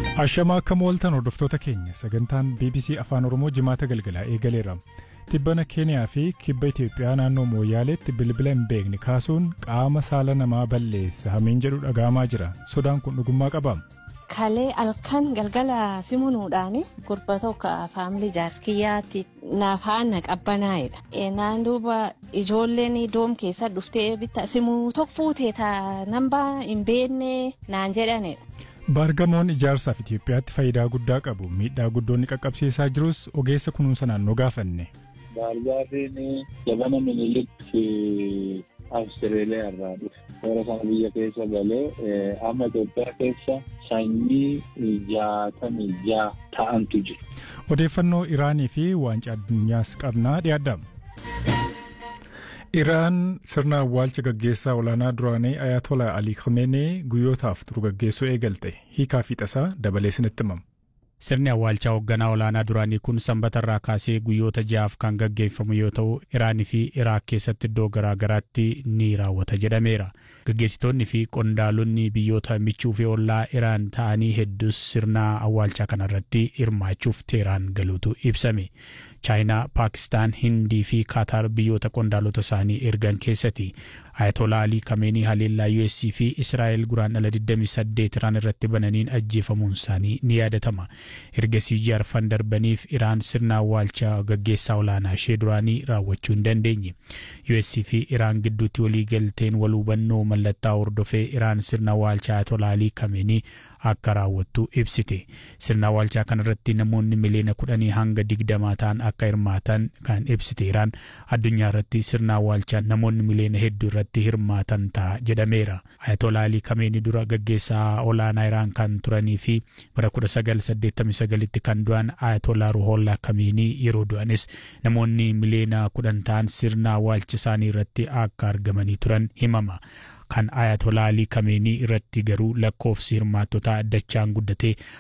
Ashamaa akka mooltan hordoftoota keenya sagantaan BBC Afaan Oromoo jimaata galgalaa eegaleera. Tibbana Keeniyaa fi kibba Itoophiyaa naannoo Mooyaaleetti bilbila hin beekne kaasuun qaama saala namaa balleessa hamiin jedhu dhaga'amaa jira. Sodaan kun dhugummaa qaba. Kalee halkan galgala simunuudhaan gurba tokko faamilii jaaskiyyaatti naafaan qabbanaa'edha. Naan duuba ijoolleen doom keessa dhuftee bitta simuu tokko fuutee nambaa hin beekne naan jedhanidha. Baargamoon ijaarsaaf Itoophiyaatti faayidaa guddaa qabu. Miidhaa guddoonni qaqqabsiisaa jirus ogeessa kunuunsa naannoo gaafanne. Baargaafin jabana minilikki Awustreeliyaa irraa dhufe. Toora sana biyya keessa galee amma Itoophiyaa keessa sanyii jaatamii ja'a ta'antu jiru. Odeeffannoo Iraanii fi waancaa addunyaas qabnaa dhiyaadha. Iraan sirna awwaalcha gaggeessaa olaanaa duraanii Ayatollah Ali Khamenei guyyootaaf turu gaggeessuu eegalte hiikaa fi tasaa dabalee isinitti himama. Sirni awwaalchaa hoogganaa olaanaa duraanii kun sanbata irraa kaasee guyyoota ja'aaf kan gaggeeffamu yoo ta'u Iraanii fi Iraak keessatti iddoo garaa garaatti ni raawwata jedhameera. Gaggeessitoonni fi qondaalonni biyyoota michuu fi ollaa Iraan ta'anii hedduus sirna awwaalchaa kanarratti hirmaachuuf Teeraan galuutu ibsame. chaayinaa paakistaan hindii fi kaataar biyyoota qondaalota isaanii ergan keessatti ayatolaa alii kameenii haleellaa us fi israa'el guraandhala 28 iraan irratti bananiin ajjeefamuun isaanii ni yaadatama ergasii jaarfan darbaniif iraan sirna awwaalchaa gaggeessaa olaanaa ishee duraanii raawwachuu hin dandeenye us fi iraan gidduutti walii galteen wal hubannoo mallattaa hordofee iraan sirna awwaalchaa ayatolaa alii kameenii akka raawwattu ibsite sirna awwaalchaa kanarratti namoonni miliyoona kudhanii hanga digdamaa ta'an akka hirmaatan kan ibsite iraan addunyaa irratti sirna awwaalchaa namoonni miliyoona hedduu irratti hirmaatan ta'a jedhameera ayatolaa alii kameenii dura gaggeessaa olaanaa iraan kan turanii fi bara 1989tti kan du'an ayatolaa ruhollaa kameenii yeroo du'anis namoonni miliyoona kudhan ta'an sirna awwaalcha isaanii irratti akka argamanii turan himama. kan ayatolaa alii kameenii irratti garuu lakkoofsi hirmaattotaa dachaan guddatee